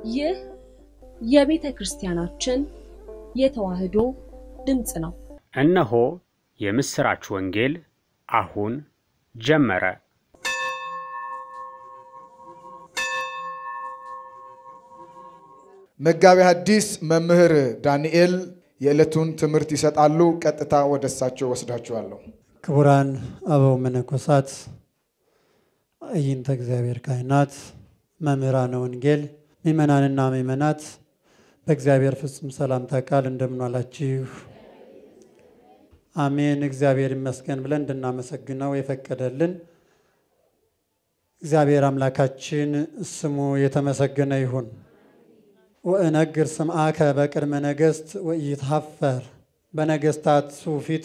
ይህ የቤተ ክርስቲያናችን የተዋሕዶ ድምፅ ነው። እነሆ የምሥራች ወንጌል አሁን ጀመረ። መጋቢ ሐዲስ መምህር ዳንኤል የዕለቱን ትምህርት ይሰጣሉ። ቀጥታ ወደ እሳቸው ወስዳችኋለሁ። ክቡራን አበው መነኮሳት፣ አይንተ እግዚአብሔር ካህናት፣ መምህራነ ወንጌል፣ ምእመናንና ምእመናት በእግዚአብሔር ፍጹም ሰላምታ ቃል እንደምን ዋላችሁ? አሜን። እግዚአብሔር ይመስገን ብለን እንድናመሰግነው የፈቀደልን እግዚአብሔር አምላካችን ስሙ የተመሰገነ ይሁን። ወእነግር ስምዓከ በቅድመ ነገሥት ወኢይትሐፈር በነገሥታቱ ፊት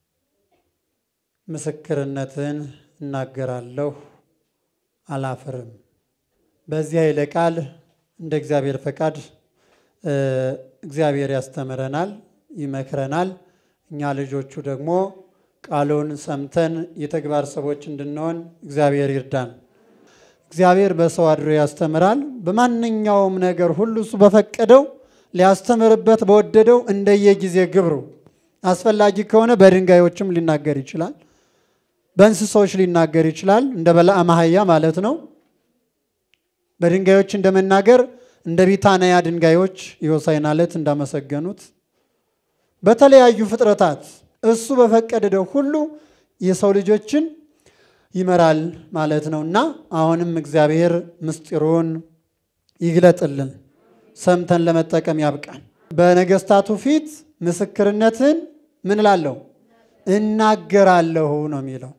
ምስክርነትን እናገራለሁ አላፍርም። በዚህ ኃይለ ቃል እንደ እግዚአብሔር ፈቃድ እግዚአብሔር ያስተምረናል፣ ይመክረናል። እኛ ልጆቹ ደግሞ ቃሉን ሰምተን የተግባር ሰዎች እንድንሆን እግዚአብሔር ይርዳን። እግዚአብሔር በሰው አድሮ ያስተምራል። በማንኛውም ነገር ሁሉ እሱ በፈቀደው ሊያስተምርበት በወደደው እንደየጊዜ ግብሩ አስፈላጊ ከሆነ በድንጋዮችም ሊናገር ይችላል፣ በእንስሳዎች ሊናገር ይችላል። እንደ በለዓም አህያ ማለት ነው። በድንጋዮች እንደመናገር እንደ ቢታንያ ድንጋዮች የሆሳዕና ዕለት እንዳመሰገኑት በተለያዩ ፍጥረታት እሱ በፈቀደው ሁሉ የሰው ልጆችን ይመራል ማለት ነው እና አሁንም እግዚአብሔር ምስጢሩን ይግለጥልን፣ ሰምተን ለመጠቀም ያብቃን። በነገሥታቱ ፊት ምስክርነትን ምን እላለሁ እናገራለሁ ነው የሚለው።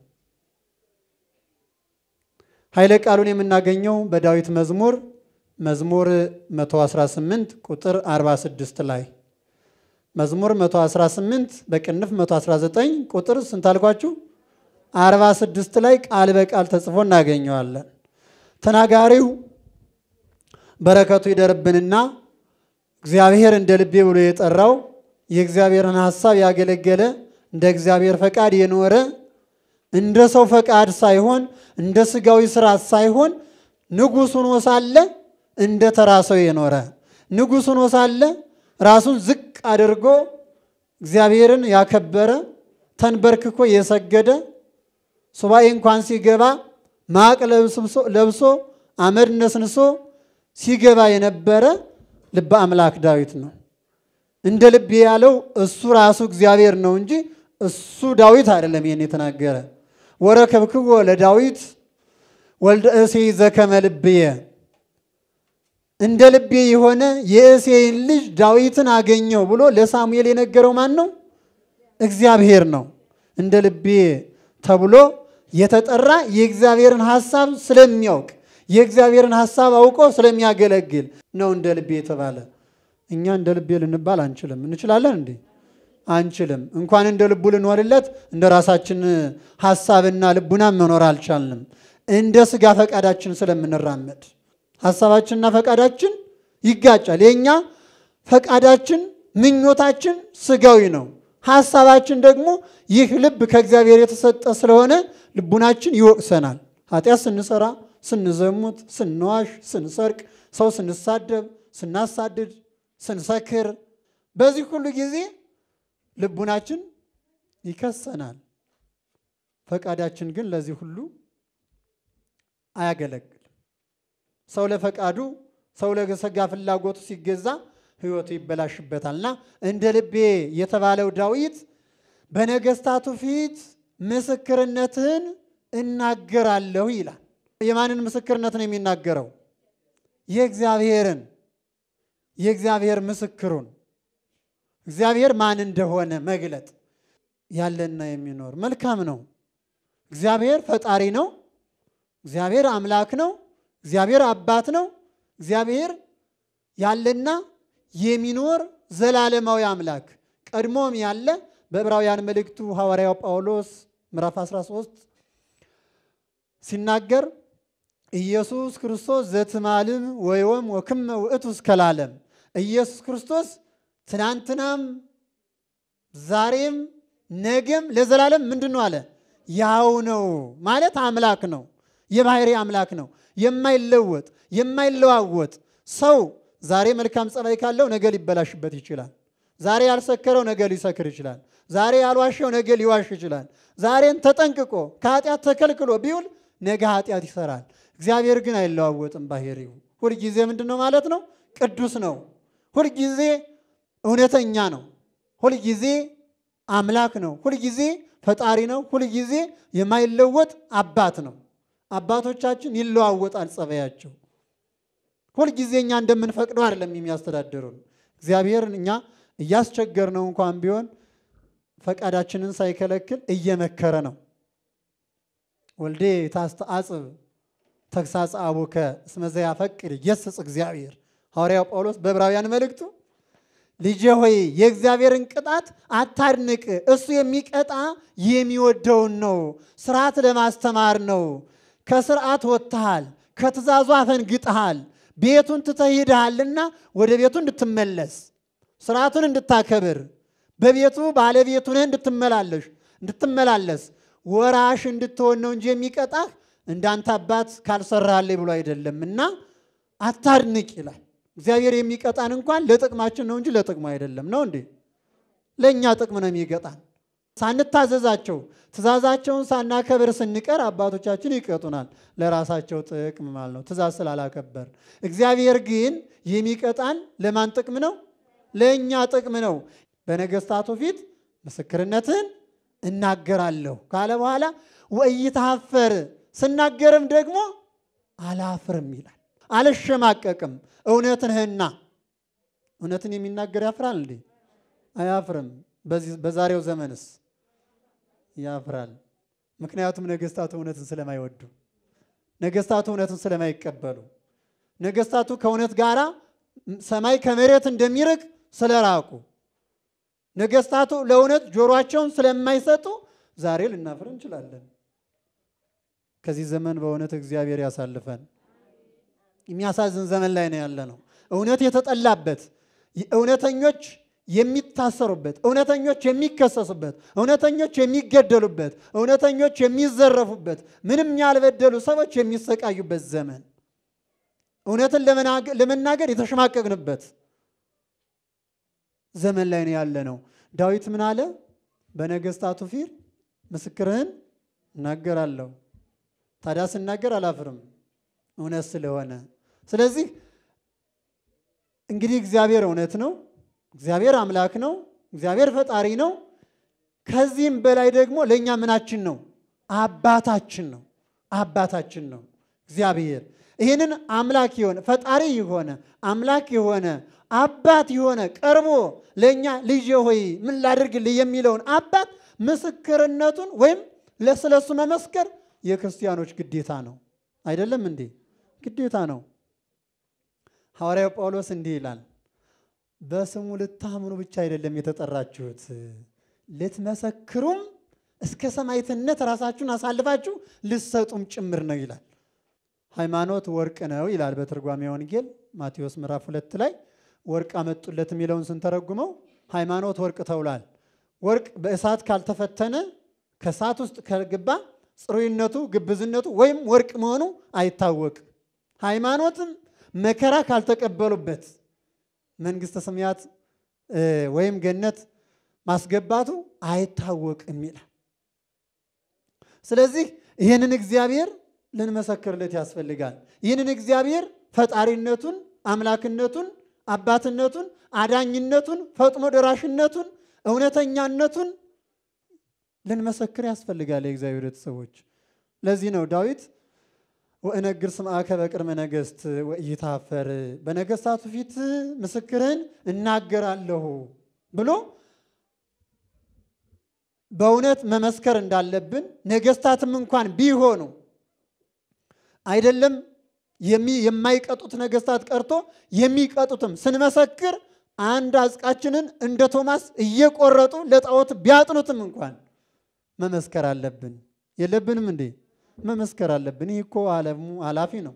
ኃይለ ቃሉን የምናገኘው በዳዊት መዝሙር መዝሙር 118 ቁጥር 46 ላይ መዝሙር 118 በቅንፍ 119 ቁጥር ስንት አልኳችሁ? 46 ላይ ቃል በቃል ተጽፎ እናገኘዋለን። ተናጋሪው በረከቱ ይደርብንና እግዚአብሔር እንደ ልቤ ብሎ የጠራው የእግዚአብሔርን ሐሳብ ያገለገለ እንደ እግዚአብሔር ፈቃድ የኖረ እንደ ሰው ፈቃድ ሳይሆን እንደ ስጋዊ ስርዓት ሳይሆን ንጉሥ ሆኖ ሳለ እንደ ተራ ሰው የኖረ ንጉሥ ሆኖ ሳለ ራሱን ዝቅ አድርጎ እግዚአብሔርን ያከበረ ተንበርክኮ የሰገደ ሱባኤ እንኳን ሲገባ ማቅ ለብሶ አመድ ነስንሶ ሲገባ የነበረ ልበ አምላክ ዳዊት ነው። እንደ ልቤ ያለው እሱ ራሱ እግዚአብሔር ነው እንጂ እሱ ዳዊት አይደለም። ይህን የተናገረ ወረከብክዎ ለዳዊት ወልደ እሴይ ዘከመ ልብየ እንደ ልቤ የሆነ የእሴይን ልጅ ዳዊትን አገኘው ብሎ ለሳሙኤል የነገረው ማን ነው? እግዚአብሔር ነው። እንደ ልቤ ተብሎ የተጠራ የእግዚአብሔርን ሐሳብ ስለሚያውቅ የእግዚአብሔርን ሐሳብ አውቆ ስለሚያገለግል ነው እንደ ልቤ የተባለ። እኛ እንደ ልቤ ልንባል አንችልም። እንችላለን እንዴ? አንችልም። እንኳን እንደ ልቡ ልንሆንለት እንደ ራሳችን ሐሳብና ልቡና መኖር አልቻልንም። እንደ ስጋ ፈቃዳችን ስለምንራመድ ሐሳባችንና ፈቃዳችን ይጋጫል። የእኛ ፈቃዳችን ምኞታችን ስጋዊ ነው። ሐሳባችን ደግሞ ይህ ልብ ከእግዚአብሔር የተሰጠ ስለሆነ ልቡናችን ይወቅሰናል። ኃጢአት ስንሰራ፣ ስንዘሙት፣ ስንዋሽ፣ ስንሰርቅ፣ ሰው ስንሳደብ፣ ስናሳድድ፣ ስንሰክር በዚህ ሁሉ ጊዜ ልቡናችን ይከሰናል። ፈቃዳችን ግን ለዚህ ሁሉ አያገለግልም። ሰው ለፈቃዱ ሰው ለሰጋ ፍላጎቱ ሲገዛ ሕይወቱ ይበላሽበታልና እንደ ልቤ የተባለው ዳዊት በነገሥታቱ ፊት ምስክርነትን እናገራለሁ ይላል። የማንን ምስክርነት ነው የሚናገረው? የእግዚአብሔርን የእግዚአብሔር ምስክሩን እግዚአብሔር ማን እንደሆነ መግለጥ ያለና የሚኖር መልካም ነው። እግዚአብሔር ፈጣሪ ነው። እግዚአብሔር አምላክ ነው። እግዚአብሔር አባት ነው። እግዚአብሔር ያለና የሚኖር ዘላለማዊ አምላክ ቀድሞም ያለ በዕብራውያን መልእክቱ ሐዋርያው ጳውሎስ ምዕራፍ 13 ሲናገር ኢየሱስ ክርስቶስ ዘትማልም ወይወም ወክመ ውእቱ እስከ ለዓለም ኢየሱስ ክርስቶስ ትናንትናም ዛሬም ነገም ለዘላለም ምንድን ነው አለ? ያው ነው ማለት አምላክ ነው። የባህሪ አምላክ ነው። የማይለወጥ የማይለዋወጥ ሰው ዛሬ መልካም ጸባይ ካለው ነገ ሊበላሽበት ይችላል። ዛሬ ያልሰከረው ነገ ሊሰክር ይችላል። ዛሬ ያልዋሸው ነገ ሊዋሽ ይችላል። ዛሬን ተጠንቅቆ ከኃጢአት ተከልክሎ ቢውል ነገ ኃጢአት ይሰራል። እግዚአብሔር ግን አይለዋወጥም። ባህሪው ሁልጊዜ ምንድን ነው ማለት ነው? ቅዱስ ነው። ሁልጊዜ እውነተኛ ነው። ሁልጊዜ አምላክ ነው። ሁልጊዜ ፈጣሪ ነው። ሁልጊዜ የማይለወጥ አባት ነው። አባቶቻችን ይለዋወጣል ጸባያቸው። ሁልጊዜ እኛ እንደምንፈቅደው አይደለም የሚያስተዳድሩን። እግዚአብሔርን እኛ እያስቸገር ነው እንኳን ቢሆን ፈቃዳችንን ሳይከለክል እየመከረ ነው። ወልዴ ታስተአጽብ ተግሳጽ አቡከ እስመ ዘያፈቅድ ይገሥጽ እግዚአብሔር። ሐዋርያው ጳውሎስ በዕብራውያን መልእክቱ ልጄ ሆይ የእግዚአብሔርን ቅጣት አታድንቅ፣ እሱ የሚቀጣ የሚወደውን ነው። ስርዓት ለማስተማር ነው። ከስርዓት ወጥተሃል፣ ከትእዛዙ አፈንግጠሃል፣ ቤቱን ትተህ ሄደሃልና ወደ ቤቱ እንድትመለስ ስርዓቱን እንድታከብር በቤቱ ባለቤቱ ነህ እንድትመላለሽ እንድትመላለስ ወራሽ እንድትሆን ነው እንጂ የሚቀጣህ እንዳንተ አባት ካልሰራህልኝ ብሎ አይደለም እና አታድንቅ ይላል። እግዚአብሔር የሚቀጣን እንኳን ለጥቅማችን ነው እንጂ ለጥቅሙ አይደለም። ነው እንዴ? ለእኛ ጥቅም ነው የሚቀጣን። ሳንታዘዛቸው ትእዛዛቸውን ሳናከብር ስንቀር አባቶቻችን ይቀጡናል። ለራሳቸው ጥቅም ማለት ነው፣ ትእዛዝ ስላላከበር። እግዚአብሔር ግን የሚቀጣን ለማን ጥቅም ነው? ለእኛ ጥቅም ነው። በነገስታቱ ፊት ምስክርነትን እናገራለሁ ካለ በኋላ ወኢይትሐፈር ስናገርም ደግሞ አላፍርም ይላል። አልሸማቀቅም። እውነትንህና እውነትን የሚናገር ያፍራል እንዴ? አያፍርም። በዛሬው ዘመንስ ያፍራል። ምክንያቱም ነገስታቱ እውነትን ስለማይወዱ፣ ነገስታቱ እውነትን ስለማይቀበሉ፣ ነገስታቱ ከእውነት ጋር ሰማይ ከመሬት እንደሚርቅ ስለራቁ፣ ነገስታቱ ለእውነት ጆሮአቸውን ስለማይሰጡ ዛሬ ልናፍር እንችላለን። ከዚህ ዘመን በእውነት እግዚአብሔር ያሳልፈን። የሚያሳዝን ዘመን ላይ ነው ያለ ነው። እውነት የተጠላበት እውነተኞች የሚታሰሩበት፣ እውነተኞች የሚከሰሱበት፣ እውነተኞች የሚገደሉበት፣ እውነተኞች የሚዘረፉበት፣ ምንም ያልበደሉ ሰዎች የሚሰቃዩበት ዘመን፣ እውነትን ለመናገር የተሸማቀቅንበት ዘመን ላይ ነው ያለ ነው። ዳዊት ምን አለ? በነገስታቱ ፊት ምስክርህን እናገራለሁ። ታዲያ ስናገር አላፍርም እውነት ስለሆነ። ስለዚህ እንግዲህ እግዚአብሔር እውነት ነው። እግዚአብሔር አምላክ ነው። እግዚአብሔር ፈጣሪ ነው። ከዚህም በላይ ደግሞ ለእኛ ምናችን ነው? አባታችን ነው። አባታችን ነው እግዚአብሔር። ይህንን አምላክ የሆነ ፈጣሪ የሆነ አምላክ የሆነ አባት የሆነ ቀርቦ ለእኛ ልጄ ሆይ ምን ላድርግልህ የሚለውን አባት ምስክርነቱን ወይም ለስለሱ መመስከር የክርስቲያኖች ግዴታ ነው። አይደለም እንዴ? ግዴታ ነው። ሐዋርያው ጳውሎስ እንዲህ ይላል፣ በስሙ ልታምኑ ብቻ አይደለም የተጠራችሁት፣ ልትመሰክሩም እስከ ሰማዕትነት ራሳችሁን አሳልፋችሁ ልትሰጡም ጭምር ነው ይላል። ሃይማኖት ወርቅ ነው ይላል በትርጓሜ ወንጌል ማቴዎስ ምዕራፍ ሁለት ላይ ወርቅ አመጡለት የሚለውን ስንተረጉመው ሃይማኖት ወርቅ ተውሏል። ወርቅ በእሳት ካልተፈተነ ከእሳት ውስጥ ከገባ ጽሩይነቱ፣ ግብዝነቱ ወይም ወርቅ መሆኑ አይታወቅም። ሃይማኖትም መከራ ካልተቀበሉበት መንግሥተ ሰማያት ወይም ገነት ማስገባቱ አይታወቅም ይላል። ስለዚህ ይህንን እግዚአብሔር ልንመሰክርለት ያስፈልጋል። ይህንን እግዚአብሔር ፈጣሪነቱን፣ አምላክነቱን፣ አባትነቱን፣ አዳኝነቱን፣ ፈጥኖ ደራሽነቱን፣ እውነተኛነቱን ልንመሰክር ያስፈልጋል። የእግዚአብሔር ቤተሰቦች ለዚህ ነው ዳዊት ወእነግር ስምዐከ በቅድመ ነገሥት ወኢይትሐፈር በነገሥታቱ ፊት ምስክርህን እናገራለሁ ብሎ በእውነት መመስከር እንዳለብን ነገሥታትም እንኳን ቢሆኑ አይደለም የማይቀጡት ነገሥታት ቀርቶ የሚቀጡትም ስንመሰክር አንድ አጽቃችንን እንደ ቶማስ እየቆረጡ ለጣዖት ቢያጥኑትም እንኳን መመስከር አለብን። የለብንም እንዴ? መመስከር አለብን። ይህ እኮ ዓለሙ ኃላፊ ነው።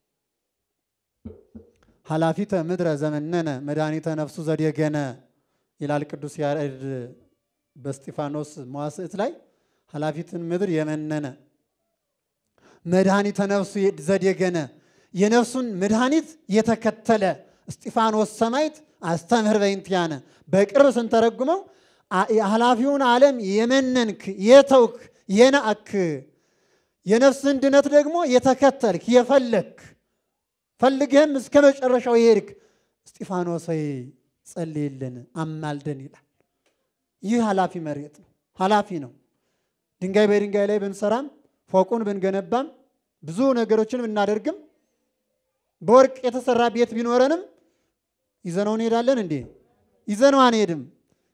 ኃላፊተ ምድረ ዘመነነ መድኃኒተ ነፍሱ ዘዴገነ ይላል ቅዱስ ያሬድ በስጢፋኖስ መዋስዕት ላይ ኃላፊትን ምድር የመነነ መድኃኒተ ነፍሱ ዘዴገነ የነፍሱን መድኃኒት የተከተለ እስጢፋኖስ ሰማዕት አስተምህር በእንቲአነ በቅርብ ስንተረጉመው ኃላፊውን ዓለም የመነንክ የተውክ የናእክ የነፍስን ድነት ደግሞ የተከተልክ የፈለግክ ፈልግህም እስከ መጨረሻው የሄድክ እስጢፋኖስ ሆይ ጸልይልን አማልደን ይላል። ይህ ኃላፊ መሬት ነው፣ ኃላፊ ነው። ድንጋይ በድንጋይ ላይ ብንሰራም ፎቁን ብንገነባም ብዙ ነገሮችን ብናደርግም በወርቅ የተሰራ ቤት ቢኖረንም ይዘነው እንሄዳለን እንዴ? ይዘነው አንሄድም።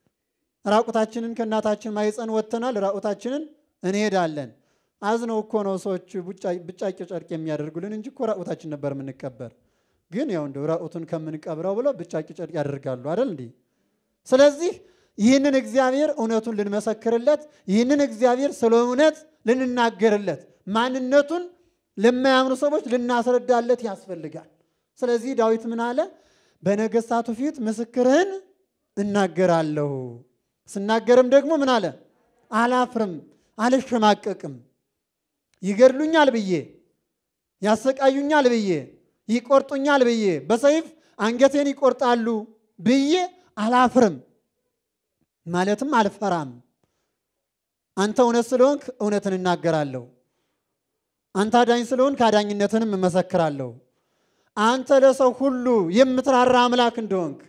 ራቁታችንን ከእናታችን ማይፀን ወጥተናል፣ ራቁታችንን እንሄዳለን። አዝነው እኮ ነው ሰዎች ብጫቂ ጨርቅ የሚያደርጉልን እንጂ እኮ ራቁታችን ነበር የምንቀበር። ግን ያው እንደው ራቁቱን ከምንቀብረው ብለው ብጫቂ ጨርቅ ያደርጋሉ አይደል እንዴ? ስለዚህ ይህንን እግዚአብሔር እውነቱን ልንመሰክርለት፣ ይህንን እግዚአብሔር ስለ እውነት ልንናገርለት፣ ማንነቱን ለማያምኑ ሰዎች ልናስረዳለት ያስፈልጋል። ስለዚህ ዳዊት ምን አለ? በነገሥታቱ ፊት ምስክርህን እናገራለሁ። ስናገርም ደግሞ ምን አለ? አላፍርም፣ አልሸማቀቅም። ይገድሉኛል ብዬ ያሰቃዩኛል ብዬ ይቆርጡኛል ብዬ በሰይፍ አንገቴን ይቆርጣሉ ብዬ አላፍርም፣ ማለትም አልፈራም። አንተ እውነት ስለሆንክ እውነትን እናገራለሁ። አንተ አዳኝ ስለሆንክ አዳኝነትንም እመሰክራለሁ። አንተ ለሰው ሁሉ የምትራራ አምላክ እንደሆንክ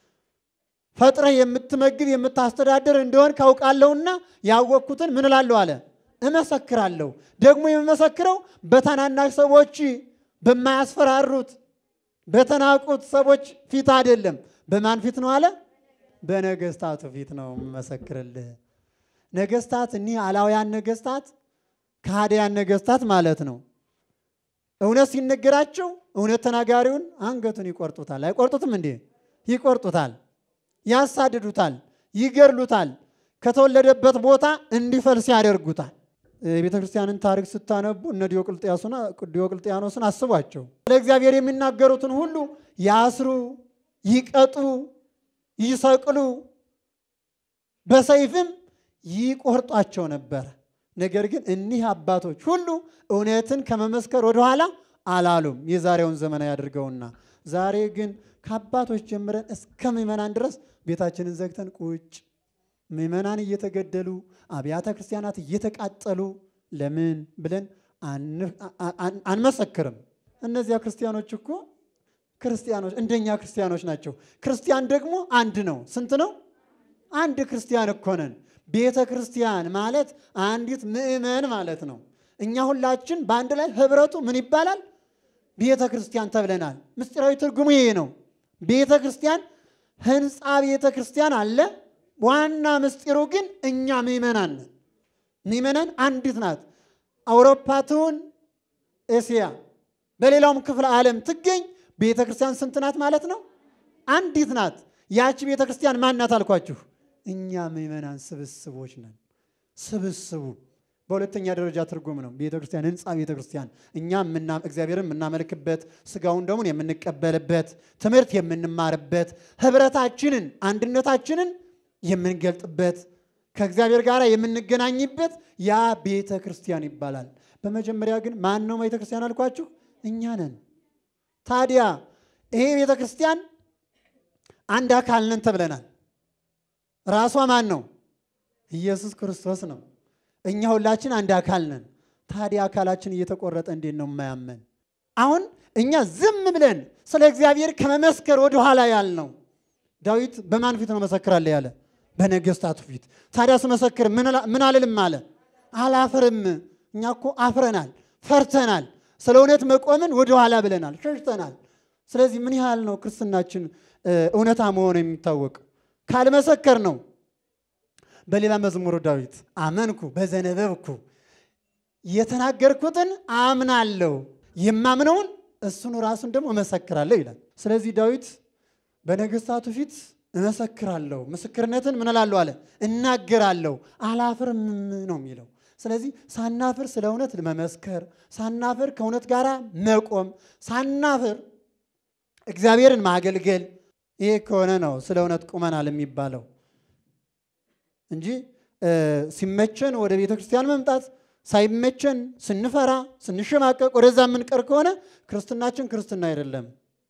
ፈጥረህ የምትመግብ የምታስተዳድር እንደሆን ካውቃለሁና ያወቅኩትን ምን እላለሁ አለ እመሰክራለሁ። ደግሞ የምመሰክረው በታናናሽ ሰዎች በማያስፈራሩት በተናቁት ሰዎች ፊት አይደለም። በማን ፊት ነው አለ? በነገስታቱ ፊት ነው የምመሰክርልህ። ነገስታት እኒህ አላውያን ነገስታት ከሃዲያን ነገስታት ማለት ነው። እውነት ሲነገራቸው እውነት ተናጋሪውን አንገቱን ይቆርጡታል። አይቆርጡትም እንዴ? ይቆርጡታል፣ ያሳድዱታል፣ ይገድሉታል። ከተወለደበት ቦታ እንዲፈልስ ያደርጉታል። የቤተ ክርስቲያንን ታሪክ ስታነቡ እነ ዲዮቅልጥያኖስን አስቧቸው። ለእግዚአብሔር የሚናገሩትን ሁሉ ያስሩ፣ ይቀጡ፣ ይሰቅሉ፣ በሰይፍም ይቆርጧቸው ነበረ። ነገር ግን እኒህ አባቶች ሁሉ እውነትን ከመመስከር ወደኋላ አላሉም። የዛሬውን ዘመናዊ አድርገውና ዛሬ ግን ከአባቶች ጀምረን እስከ ምዕመናን ድረስ ቤታችንን ዘግተን ቁጭ ምዕመናን እየተገደሉ አብያተ ክርስቲያናት እየተቃጠሉ ለምን ብለን አንመሰክርም። እነዚያ ክርስቲያኖች እኮ ክርስቲያኖች እንደኛ ክርስቲያኖች ናቸው። ክርስቲያን ደግሞ አንድ ነው። ስንት ነው? አንድ ክርስቲያን እኮ ነን። ቤተ ክርስቲያን ማለት አንዲት ምዕመን ማለት ነው። እኛ ሁላችን በአንድ ላይ ህብረቱ ምን ይባላል? ቤተ ክርስቲያን ተብለናል። ምስጢራዊ ትርጉሙ ይሄ ነው። ቤተ ክርስቲያን ህንፃ ቤተ ክርስቲያን አለ። ዋና ምስጢሩ ግን እኛ ምዕመናን ነን። ምዕመናን አንዲት ናት። አውሮፓ ትሁን እስያ፣ በሌላውም ክፍለ ዓለም ትገኝ ቤተ ክርስቲያን ስንት ናት ማለት ነው? አንዲት ናት። ያቺ ቤተ ክርስቲያን ማን ናት አልኳችሁ? እኛ ምዕመናን ስብስቦች ነን። ስብስቡ በሁለተኛ ደረጃ ትርጉም ነው። ቤተ ክርስቲያን ህንፃ ቤተ ክርስቲያን እኛ እግዚአብሔርን የምናመልክበት ስጋውን ደሙን የምንቀበልበት ትምህርት የምንማርበት ህብረታችንን አንድነታችንን የምንገልጥበት ከእግዚአብሔር ጋር የምንገናኝበት ያ ቤተ ክርስቲያን ይባላል። በመጀመሪያ ግን ማን ነው ቤተ ክርስቲያን አልኳችሁ? እኛ ነን። ታዲያ ይሄ ቤተ ክርስቲያን አንድ አካል ነን ተብለናል። ራሷ ማን ነው? ኢየሱስ ክርስቶስ ነው። እኛ ሁላችን አንድ አካል ነን። ታዲያ አካላችን እየተቆረጠ እንዴት ነው የማያመን? አሁን እኛ ዝም ብለን ስለ እግዚአብሔር ከመመስከር ወደኋላ ያልነው ዳዊት በማን ፊት ነው መሰክራለሁ ያለ? በነገስታቱ ፊት። ታዲያ ስመሰክር ምን አልልም አለ? አላፍርም። እኛ እኮ አፍረናል፣ ፈርተናል። ስለ እውነት መቆምን ወደኋላ ብለናል፣ ሸሽተናል። ስለዚህ ምን ያህል ነው ክርስትናችን እውነታ መሆኑ የሚታወቅ ካልመሰከር ነው። በሌላ መዝሙሩ ዳዊት አመንኩ በዘነበብኩ የተናገርኩትን አምናለሁ የማምነውን እሱኑ ራሱን ደግሞ እመሰክራለሁ ይላል። ስለዚህ ዳዊት በነገስታቱ ፊት እመሰክራለሁ፣ ምስክርነትን ምን እላለሁ አለ እናገራለሁ፣ አላፍርም ነው የሚለው። ስለዚህ ሳናፍር ስለ እውነት መመስከር፣ ሳናፍር ከእውነት ጋር መቆም፣ ሳናፍር እግዚአብሔርን ማገልገል ይሄ ከሆነ ነው ስለ እውነት ቁመናል የሚባለው እንጂ ሲመቸን ወደ ቤተ ክርስቲያን መምጣት፣ ሳይመቸን ስንፈራ ስንሸማቀቅ ወደዛ የምንቀር ከሆነ ክርስትናችን ክርስትና አይደለም።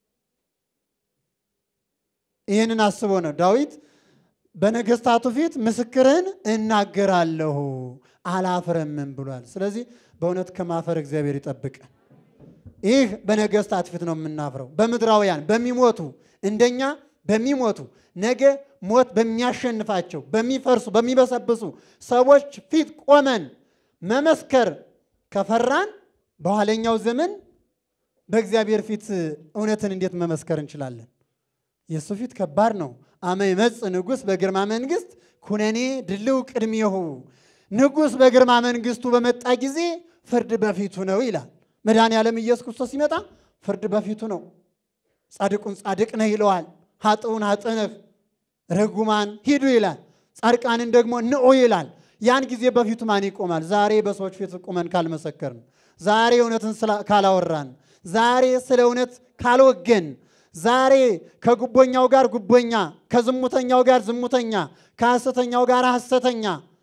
ይህንን አስቦ ነው ዳዊት በነገስታቱ ፊት ምስክርህን እናገራለሁ አላፍረምም ብሏል። ስለዚህ በእውነት ከማፈር እግዚአብሔር ይጠብቀን። ይህ በነገስታት ፊት ነው የምናፍረው። በምድራውያን በሚሞቱ እንደኛ በሚሞቱ ነገ ሞት በሚያሸንፋቸው በሚፈርሱ በሚበሰብሱ ሰዎች ፊት ቆመን መመስከር ከፈራን በኋለኛው ዘመን በእግዚአብሔር ፊት እውነትን እንዴት መመስከር እንችላለን? የእሱ ፊት ከባድ ነው። አመ ይመጽእ ንጉሥ በግርማ መንግሥት ኩነኔ ድልው ቅድሜሁ። ንጉሥ በግርማ መንግሥቱ በመጣ ጊዜ ፍርድ በፊቱ ነው ይላል። መድኃኔ ዓለም ኢየሱስ ክርስቶስ ሲመጣ ፍርድ በፊቱ ነው። ጻድቁን ጻድቅ ነህ ይለዋል። ኃጥኡን ኃጥእ ነህ፣ ርጉማን ሂዱ ይላል። ጻድቃንን ደግሞ ንዑ ይላል። ያን ጊዜ በፊቱ ማን ይቆማል? ዛሬ በሰዎች ፊት ቁመን ካልመሰከርን፣ ዛሬ እውነትን ካላወራን፣ ዛሬ ስለ እውነት ካልወገን፣ ዛሬ ከጉቦኛው ጋር ጉቦኛ፣ ከዝሙተኛው ጋር ዝሙተኛ፣ ከሐሰተኛው ጋር ሐሰተኛ፣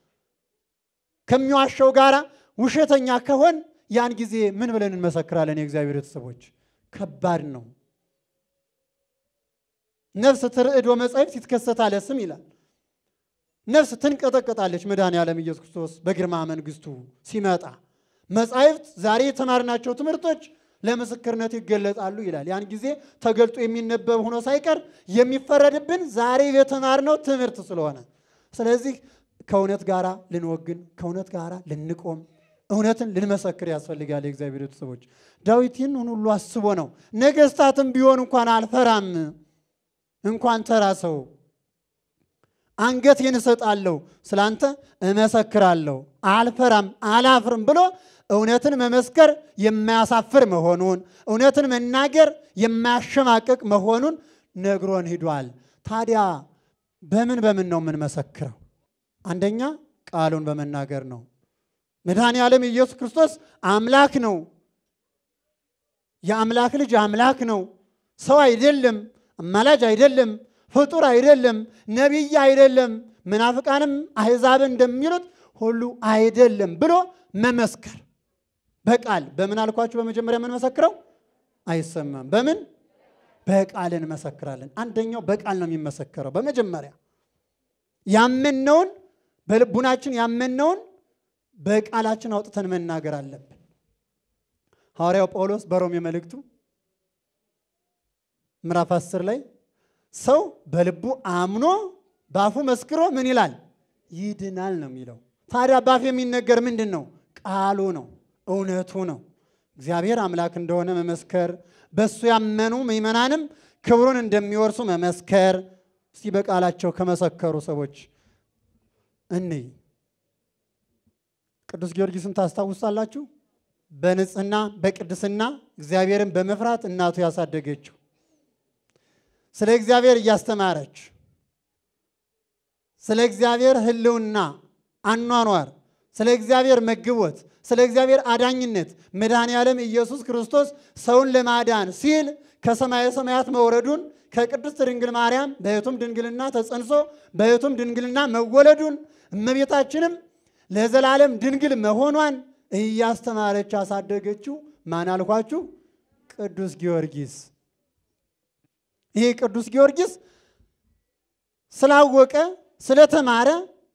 ከሚዋሸው ጋር ውሸተኛ ከሆን ያን ጊዜ ምን ብለን እንመሰክራለን? የእግዚአብሔር ቤተሰቦች ከባድ ነው። ነፍስ ትርዕድ ወመጻሕፍት ይትከሰታለ ስም ይላል። ነፍስ ትንቀጠቀጣለች። መድኃኔ ዓለም ኢየሱስ ክርስቶስ በግርማ መንግሥቱ ሲመጣ መጻሕፍት ዛሬ የተማርናቸው ትምህርቶች ለምስክርነት ይገለጣሉ ይላል። ያን ጊዜ ተገልጦ የሚነበብ ሆኖ ሳይቀር የሚፈረድብን ዛሬ የተማርነው ትምህርት ስለሆነ፣ ስለዚህ ከእውነት ጋር ልንወግን፣ ከእውነት ጋር ልንቆም፣ እውነትን ልንመሰክር ያስፈልጋል። የእግዚአብሔር ቤተሰቦች ዳዊት ይህን ሁሉ አስቦ ነው ነገሥታትም ቢሆን እንኳን አልፈራም እንኳን ተራ ሰው አንገቴን እሰጣለሁ፣ ስላንተ እመሰክራለሁ፣ አልፈራም፣ አላፍርም ብሎ እውነትን መመስከር የማያሳፍር መሆኑን እውነትን መናገር የማያሸማቅቅ መሆኑን ነግሮን ሂዷል። ታዲያ በምን በምን ነው የምንመሰክረው? አንደኛ ቃሉን በመናገር ነው። መድኃኔ ዓለም ኢየሱስ ክርስቶስ አምላክ ነው። የአምላክ ልጅ አምላክ ነው። ሰው አይደለም፣ አማላጅ አይደለም፣ ፍጡር አይደለም፣ ነቢይ አይደለም፣ ምናፍቃንም አሕዛብን እንደሚሉት ሁሉ አይደለም ብሎ መመስከር በቃል በምን አልኳችሁ? በመጀመሪያ የምንመሰክረው አይሰማም። በምን በቃል እንመሰክራለን። አንደኛው በቃል ነው የሚመሰከረው። በመጀመሪያ ያመነውን በልቡናችን ያመነውን በቃላችን አውጥተን መናገር አለብን። ሐዋርያው ጳውሎስ በሮሜ መልእክቱ ምዕራፍ 10 ላይ ሰው በልቡ አምኖ በአፉ መስክሮ ምን ይላል? ይድናል ነው የሚለው። ታዲያ በአፍ የሚነገር ምንድን ነው? ቃሉ ነው፣ እውነቱ ነው። እግዚአብሔር አምላክ እንደሆነ መመስከር፣ በእሱ ያመኑ ምዕመናንም ክብሩን እንደሚወርሱ መመስከር። እስቲ በቃላቸው ከመሰከሩ ሰዎች እንይ። ቅዱስ ጊዮርጊስን ታስታውሳላችሁ? በንጽህና በቅድስና እግዚአብሔርን በመፍራት እናቱ ያሳደገችው ስለ እግዚአብሔር እያስተማረች ስለ እግዚአብሔር ሕልውና አኗኗር፣ ስለ እግዚአብሔር መግቦት፣ ስለ እግዚአብሔር አዳኝነት መድኃኔ ዓለም ኢየሱስ ክርስቶስ ሰውን ለማዳን ሲል ከሰማየ ሰማያት መውረዱን ከቅድስት ድንግል ማርያም በሕቱም ድንግልና ተጸንሶ በሕቱም ድንግልና መወለዱን እመቤታችንም ለዘላለም ድንግል መሆኗን እያስተማረች ያሳደገችው ማን አልኳችሁ? ቅዱስ ጊዮርጊስ። ይህ ቅዱስ ጊዮርጊስ ስላወቀ ስለተማረ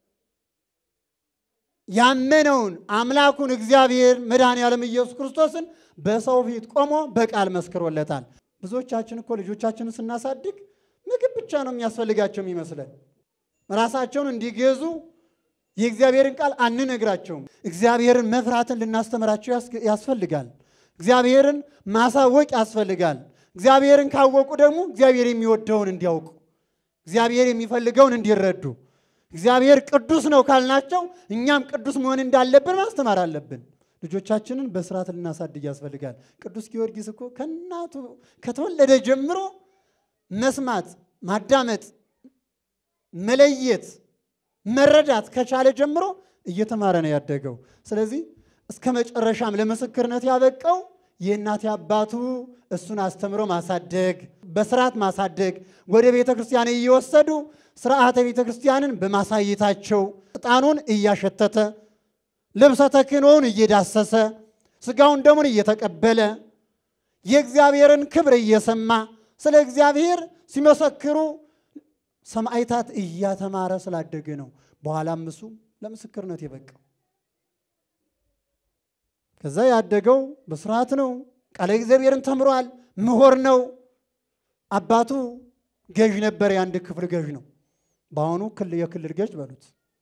ያመነውን አምላኩን እግዚአብሔር መድኃኔ ዓለም ኢየሱስ ክርስቶስን በሰው ፊት ቆሞ በቃል መስክሮለታል። ብዙዎቻችን እኮ ልጆቻችንን ስናሳድግ ምግብ ብቻ ነው የሚያስፈልጋቸው የሚመስለን። ራሳቸውን እንዲገዙ የእግዚአብሔርን ቃል አንነግራቸውም። እግዚአብሔርን መፍራትን ልናስተምራቸው ያስፈልጋል። እግዚአብሔርን ማሳወቅ ያስፈልጋል። እግዚአብሔርን ካወቁ ደግሞ እግዚአብሔር የሚወደውን እንዲያውቁ፣ እግዚአብሔር የሚፈልገውን እንዲረዱ፣ እግዚአብሔር ቅዱስ ነው ካልናቸው እኛም ቅዱስ መሆን እንዳለብን ማስተማር አለብን። ልጆቻችንን በስርዓት ልናሳድግ ያስፈልጋል። ቅዱስ ጊዮርጊስ እኮ ከእናቱ ከተወለደ ጀምሮ መስማት፣ ማዳመጥ፣ መለየት፣ መረዳት ከቻለ ጀምሮ እየተማረ ነው ያደገው። ስለዚህ እስከ መጨረሻም ለምስክርነት ያበቃው የእናት አባቱ እሱን አስተምሮ ማሳደግ፣ በስርዓት ማሳደግ፣ ወደ ቤተ ክርስቲያን እየወሰዱ ስርዓተ ቤተ ክርስቲያንን በማሳየታቸው ዕጣኑን እያሸተተ ልብሰ ተክህኖውን እየዳሰሰ ስጋውን ደሙን እየተቀበለ የእግዚአብሔርን ክብር እየሰማ ስለ እግዚአብሔር ሲመሰክሩ ሰማዕታት እያተማረ ስላደገ ነው። በኋላም እሱ ለምስክርነት የበቃው። ከዛ ያደገው በስርዓት ነው። ቃለ እግዚአብሔርን ተምሯል። ምሁር ነው። አባቱ ገዥ ነበር። የአንድ ክፍል ገዥ ነው። በአሁኑ የክልል ገዥ በሉት።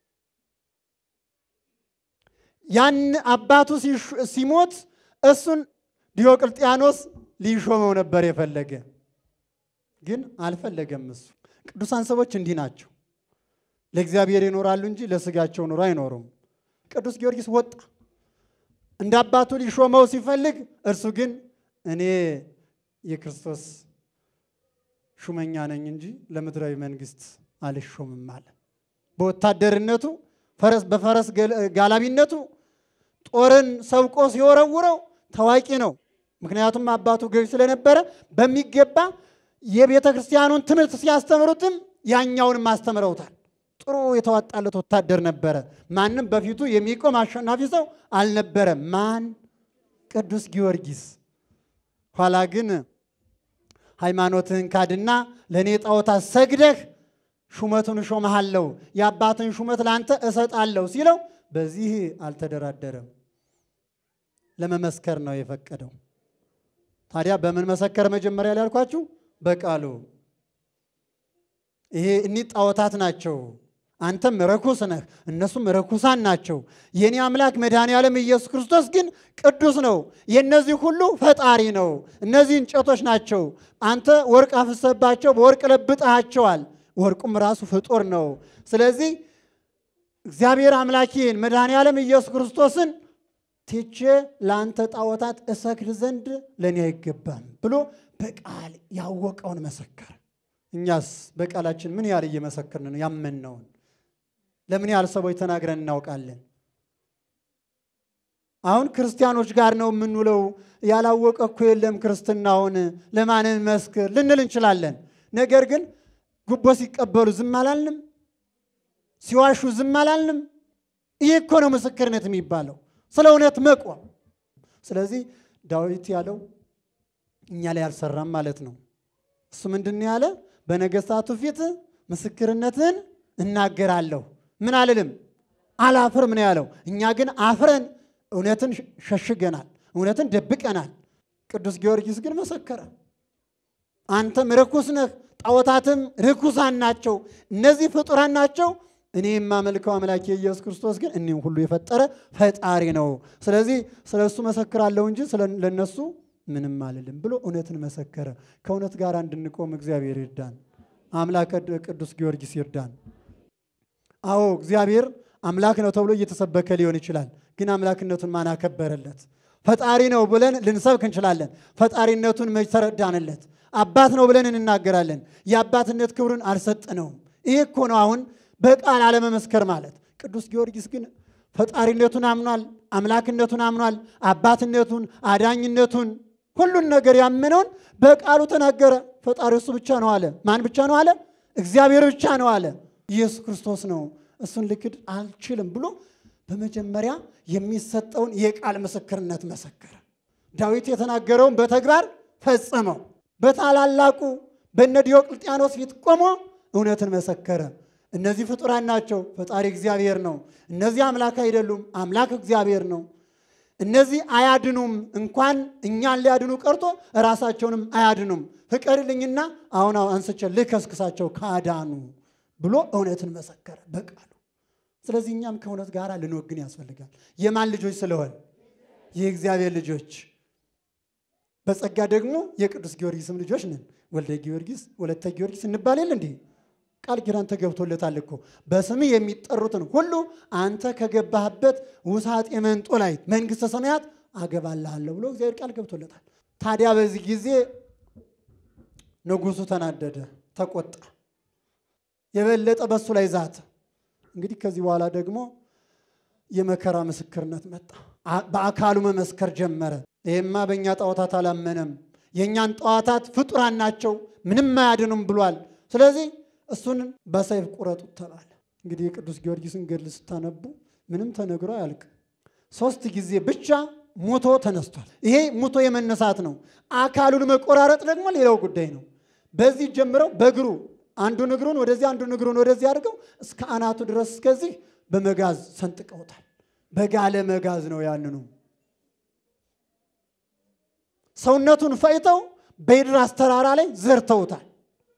ያን አባቱ ሲሞት እሱን ዲዮቅልጥያኖስ ሊሾመው ነበር የፈለገ፣ ግን አልፈለገም። እሱ ቅዱሳን ሰዎች እንዲህ ናቸው። ለእግዚአብሔር ይኖራሉ እንጂ ለስጋቸው ኑሮ አይኖሩም። ቅዱስ ጊዮርጊስ ወጣ እንደ አባቱ ሊሾመው ሲፈልግ፣ እርሱ ግን እኔ የክርስቶስ ሹመኛ ነኝ እንጂ ለምድራዊ መንግስት አልሾምም አለ። በወታደርነቱ በፈረስ ጋላቢነቱ ጦርን ሰብቆ ሲወረውረው ታዋቂ ነው። ምክንያቱም አባቱ ገዥ ስለነበረ በሚገባ የቤተ ክርስቲያኑን ትምህርት ሲያስተምሩትም ያኛውንም አስተምረውታል። ጥሩ የተዋጣለት ወታደር ነበረ። ማንም በፊቱ የሚቆም አሸናፊ ሰው አልነበረም። ማን? ቅዱስ ጊዮርጊስ። ኋላ ግን ሃይማኖትህን ካድና ለእኔ ጣዖታት ሰግደህ ሹመቱን እሾመሃለሁ የአባትን ሹመት ለአንተ እሰጣለሁ ሲለው በዚህ አልተደራደረም። ለመመስከር ነው የፈቀደው። ታዲያ በምን መሰከር? መጀመሪያ ላይ ያልኳችሁ በቃሉ ይሄ እኒህ ጣዖታት ናቸው፣ አንተም ረኩስ ነህ፣ እነሱም ረኩሳን ናቸው። የኔ አምላክ መድኃኔ ዓለም ኢየሱስ ክርስቶስ ግን ቅዱስ ነው። የእነዚህ ሁሉ ፈጣሪ ነው። እነዚህ እንጨቶች ናቸው። አንተ ወርቅ አፍሰባቸው በወርቅ ለብጠሃቸዋል። ወርቁም ራሱ ፍጡር ነው። ስለዚህ እግዚአብሔር አምላኬን መድኃኔ ዓለም ኢየሱስ ክርስቶስን ትቼ ለአንተ ጣዖታት እሰግድ ዘንድ ለእኔ አይገባም ብሎ በቃል ያወቀውን መሰከረ። እኛስ በቃላችን ምን ያህል እየመሰከርን ነው? ያመንነውን ለምን ያህል ሰዎች ተናግረን እናውቃለን? አሁን ክርስቲያኖች ጋር ነው የምንውለው። ያላወቀ እኮ የለም ክርስትናውን ለማንን መስክር ልንል እንችላለን። ነገር ግን ጉቦ ሲቀበሉ ዝም አላልንም? ሲዋሹ ዝም አላልንም? ይህ እኮ ነው ምስክርነት የሚባለው፣ ስለ እውነት መቆም። ስለዚህ ዳዊት ያለው እኛ ላይ አልሰራም ማለት ነው። እሱ ምንድን ያለ? በነገሥታቱ ፊት ምስክርነትን እናገራለሁ፣ ምን አልልም፣ አላፍርም ነው ያለው። እኛ ግን አፍረን እውነትን ሸሽገናል፣ እውነትን ደብቀናል። ቅዱስ ጊዮርጊስ ግን መሰከረ። አንተም ርኩስ ነህ፣ ጣዖታትም ርኩሳን ናቸው፣ እነዚህ ፍጡራን ናቸው። እኔ የማመልከው አምላክ የኢየሱስ ክርስቶስ ግን እኒህም ሁሉ የፈጠረ ፈጣሪ ነው። ስለዚህ ስለ እሱ መሰክራለሁ እንጂ ለእነሱ ምንም አልልም ብሎ እውነትን መሰከረ። ከእውነት ጋር እንድንቆም እግዚአብሔር ይርዳን። አምላክ ቅዱስ ጊዮርጊስ ይርዳን። አዎ እግዚአብሔር አምላክ ነው ተብሎ እየተሰበከ ሊሆን ይችላል። ግን አምላክነቱን ማን አከበረለት? ፈጣሪ ነው ብለን ልንሰብክ እንችላለን። ፈጣሪነቱን መች ተረዳንለት? አባት ነው ብለን እንናገራለን። የአባትነት ክብሩን አልሰጠነውም። ይህ እኮ ነው አሁን በቃል አለመመስከር ማለት። ቅዱስ ጊዮርጊስ ግን ፈጣሪነቱን አምኗል፣ አምላክነቱን አምኗል፣ አባትነቱን፣ አዳኝነቱን ሁሉን ነገር ያመነውን በቃሉ ተናገረ። ፈጣሪ እሱ ብቻ ነው አለ። ማን ብቻ ነው አለ? እግዚአብሔር ብቻ ነው አለ። ኢየሱስ ክርስቶስ ነው፣ እሱን ልክድ አልችልም ብሎ በመጀመሪያ የሚሰጠውን የቃል ምስክርነት መሰከረ። ዳዊት የተናገረውን በተግባር ፈጸመው። በታላላቁ በነ ዲዮቅልጥያኖስ ፊት ቆሞ እውነትን መሰከረ። እነዚህ ፍጡራን ናቸው፣ ፈጣሪ እግዚአብሔር ነው። እነዚህ አምላክ አይደሉም፣ አምላክ እግዚአብሔር ነው። እነዚህ አያድኑም፣ እንኳን እኛን ሊያድኑ ቀርቶ ራሳቸውንም አያድኑም። ፍቀድልኝና አሁን አንስቼ ልከስክሳቸው ካዳኑ ብሎ እውነትን መሰከረ በቃሉ። ስለዚህ እኛም ከእውነት ጋር ልንወግን ያስፈልጋል። የማን ልጆች ስለሆን? የእግዚአብሔር ልጆች፣ በጸጋ ደግሞ የቅዱስ ጊዮርጊስም ልጆች ነን። ወልደ ጊዮርጊስ ወለተ ጊዮርጊስ እንባል የለ እንዲህ ቃል ኪዳን ተገብቶለታል እኮ በስምህ የሚጠሩትን ሁሉ አንተ ከገባህበት ውሳጤ መንጦ ላይ መንግሥተ ሰማያት አገባልሃለሁ ብሎ እግዚአብሔር ቃል ገብቶለታል። ታዲያ በዚህ ጊዜ ንጉሡ ተናደደ፣ ተቆጣ፣ የበለጠ በሱ ላይ ዛተ። እንግዲህ ከዚህ በኋላ ደግሞ የመከራ ምስክርነት መጣ። በአካሉ መመስከር ጀመረ። ይህማ በእኛ ጣዖታት አላመነም፣ የእኛን ጣዖታት ፍጡራን ናቸው፣ ምንም አያድኑም ብሏል። ስለዚህ እሱን በሰይፍ ቁረጡት ተባለ። እንግዲህ የቅዱስ ጊዮርጊስን ገድል ስታነቡ ምንም ተነግሮ አያልቅ። ሶስት ጊዜ ብቻ ሞቶ ተነስቷል። ይሄ ሞቶ የመነሳት ነው። አካሉን መቆራረጥ ደግሞ ሌላው ጉዳይ ነው። በዚህ ጀምረው በእግሩ አንዱን እግሩን ወደዚህ አንዱን እግሩን ወደዚህ አድርገው እስከ አናቱ ድረስ እስከዚህ በመጋዝ ሰንጥቀውታል። በጋለ መጋዝ ነው ያንኑ ሰውነቱን ፈይተው በኤድራስ ተራራ ላይ ዘርተውታል።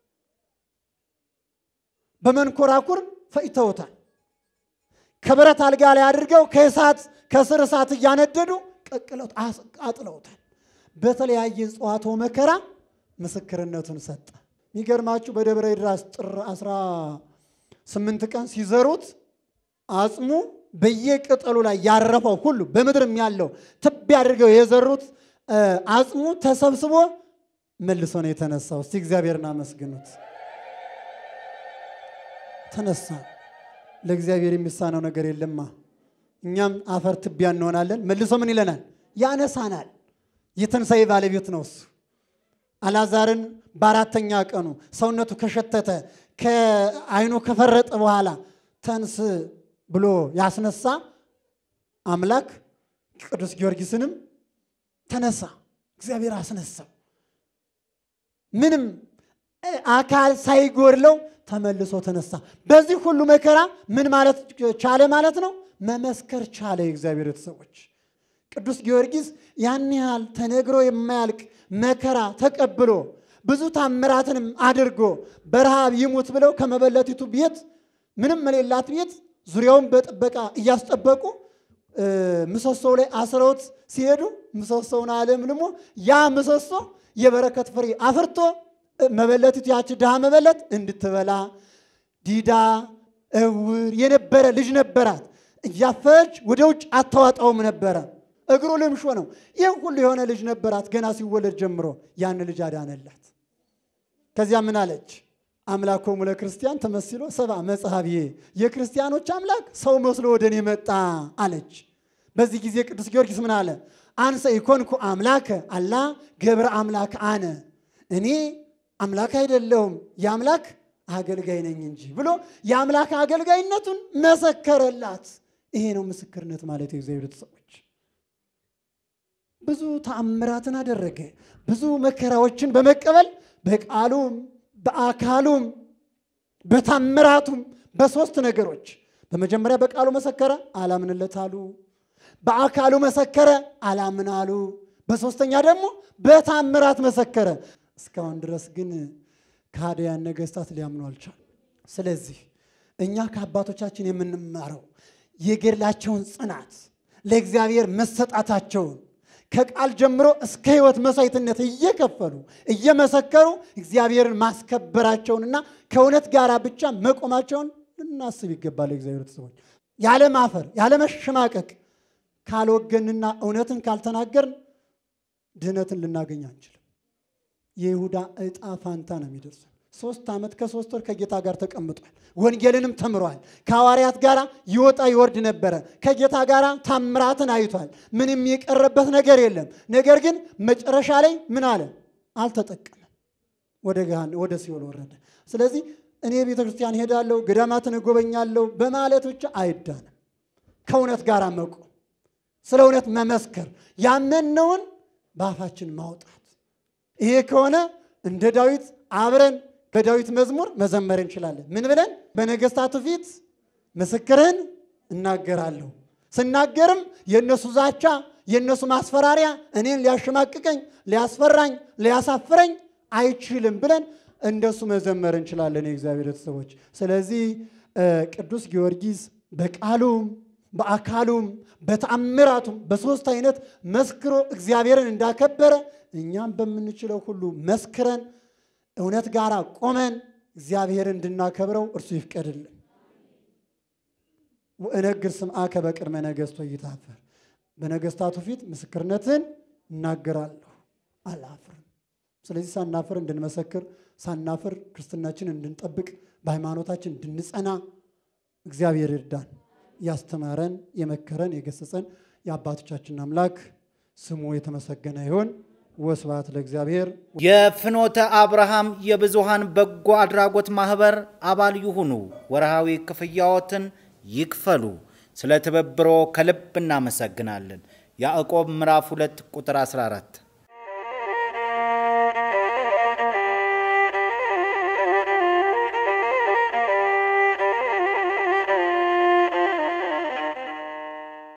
በመንኮራኩር ፈይተውታል። ከብረት አልጋ ላይ አድርገው ከእሳት ከስር እሳት እያነደዱ ቀቅለው አጥለውታል። በተለያየ እጽዋቶ መከራ ምስክርነቱን ሰጠ። የሚገርማችሁ በደብረ ኤድራስ ጥር 18 ቀን ሲዘሩት አጽሙ በየቅጠሉ ላይ ያረፈው ሁሉ በምድርም ያለው ትቢ አድርገው የዘሩት አጽሙ ተሰብስቦ መልሶ ነው የተነሳው። እስቲ እግዚአብሔርን አመስግኑት። ተነሳ። ለእግዚአብሔር የሚሳነው ነገር የለማ። እኛም አፈር ትቢያ እንሆናለን። መልሶ ምን ይለናል? ያነሳናል። የትንሣኤ ባለቤት ነው እሱ። አላዛርን በአራተኛ ቀኑ ሰውነቱ ከሸተተ ከዓይኑ ከፈረጠ በኋላ ተንስ ብሎ ያስነሳ አምላክ ቅዱስ ጊዮርጊስንም ተነሳ። እግዚአብሔር አስነሳው። ምንም አካል ሳይጎድለው ተመልሶ ተነሳ። በዚህ ሁሉ መከራ ምን ማለት ቻለ ማለት ነው? መመስከር ቻለ። የእግዚአብሔር ሰዎች ቅዱስ ጊዮርጊስ ያን ያህል ተነግሮ የማያልቅ መከራ ተቀብሎ ብዙ ታምራትንም አድርጎ በረሃብ ይሙት ብለው ከመበለቲቱ ቤት ምንም የሌላት ቤት ዙሪያውን በጥበቃ እያስጠበቁ ምሰሶው ላይ አስረውት ሲሄዱ ምሰሶውን አለምልሞ ያ ምሰሶ የበረከት ፍሬ አፍርቶ መበለቲቱ ያች ድሃ መበለት እንድትበላ ዲዳ እውር የነበረ ልጅ ነበራት። እያፈች ወደ ውጭ አታዋጣውም ነበረ። እግሩ ልምሾ ነው። ይህ ሁሉ የሆነ ልጅ ነበራት። ገና ሲወለድ ጀምሮ ያን ልጅ አዳነላት። ከዚያ ምን አለች? አምላኮሙ ለክርስቲያን ተመስሎ ሰብአ መጽሐብዬ፣ የክርስቲያኖች አምላክ ሰው መስሎ ወደ እኔ መጣ አለች። በዚህ ጊዜ ቅዱስ ጊዮርጊስ ምን አለ? አንሰ ኢኮንኩ አምላከ አላ ገብረ አምላክ አነ፣ እኔ አምላክ አይደለሁም የአምላክ አገልጋይ ነኝ እንጂ ብሎ የአምላክ አገልጋይነቱን መሰከረላት። ይሄ ነው ምስክርነት ማለት የእግዚአብሔር ሰዎች ብዙ ተአምራትን አደረገ። ብዙ መከራዎችን በመቀበል በቃሉም በአካሉም በታምራቱም በሶስት ነገሮች በመጀመሪያ በቃሉ መሰከረ፣ አላምንለት አሉ። በአካሉ መሰከረ፣ አላምን አሉ። በሶስተኛ ደግሞ በታምራት መሰከረ። እስካሁን ድረስ ግን ከሃዲያን ነገሥታት ሊያምኑ አልቻሉ። ስለዚህ እኛ ከአባቶቻችን የምንማረው የገድላቸውን ጽናት ለእግዚአብሔር መሰጣታቸውን ከቃል ጀምሮ እስከ ሕይወት መሥዋዕትነት እየከፈሉ እየመሰከሩ እግዚአብሔርን ማስከበራቸውንና ከእውነት ጋር ብቻ መቆማቸውን ልናስብ ይገባል። የእግዚአብሔር ሰዎች ያለ ማፈር ያለ መሸማቀቅ ካልወገንና እውነትን ካልተናገርን ድህነትን ልናገኝ አንችልም። የይሁዳ ዕጣ ፋንታ ነው የሚደርሰን። ሶስት ዓመት ከሶስት ወር ከጌታ ጋር ተቀምጧል። ወንጌልንም ተምሯል። ከሐዋርያት ጋር ይወጣ ይወርድ ነበረ። ከጌታ ጋር ታምራትን አይቷል። ምንም የቀረበት ነገር የለም። ነገር ግን መጨረሻ ላይ ምን አለ? አልተጠቀመም። ወደ ገሃን ወደ ሲኦል ወረደ። ስለዚህ እኔ ቤተ ክርስቲያን ሄዳለሁ፣ ገዳማትን እጎበኛለሁ በማለት ብቻ አይዳንም። ከእውነት ጋር መቆም፣ ስለ እውነት መመስከር፣ ያመንነውን በአፋችን ማውጣት። ይሄ ከሆነ እንደ ዳዊት አብረን በዳዊት መዝሙር መዘመር እንችላለን። ምን ብለን? በነገሥታቱ ፊት ምስክርህን እናገራለሁ። ስናገርም የእነሱ ዛቻ፣ የእነሱ ማስፈራሪያ እኔን ሊያሸማቅቀኝ፣ ሊያስፈራኝ፣ ሊያሳፍረኝ አይችልም ብለን እንደሱ መዘመር እንችላለን የእግዚአብሔር ሰዎች። ስለዚህ ቅዱስ ጊዮርጊስ በቃሉም በአካሉም በተአምራቱም በሦስት አይነት መስክሮ እግዚአብሔርን እንዳከበረ እኛም በምንችለው ሁሉ መስክረን እውነት ጋር ቆመን እግዚአብሔርን እንድናከብረው እርሱ ይፍቀድልን። ወእነግር ስምዐከ በቅድመ ነገሥቶ ይታፈር፣ በነገሥታቱ ፊት ምስክርነትን እናገራለሁ አላፍርም። ስለዚህ ሳናፍር እንድንመሰክር፣ ሳናፍር ክርስትናችን እንድንጠብቅ፣ በሃይማኖታችን እንድንጸና እግዚአብሔር ይርዳን። ያስተማረን፣ የመከረን፣ የገሰጸን የአባቶቻችን አምላክ ስሙ የተመሰገነ ይሁን። ወስብሐት ለእግዚአብሔር። የፍኖተ አብርሃም የብዙሃን በጎ አድራጎት ማህበር አባል ይሁኑ። ወርሃዊ ክፍያዎትን ይክፈሉ። ስለ ትብብሮ ከልብ እናመሰግናለን። ያዕቆብ ምዕራፍ 2 ቁጥር 14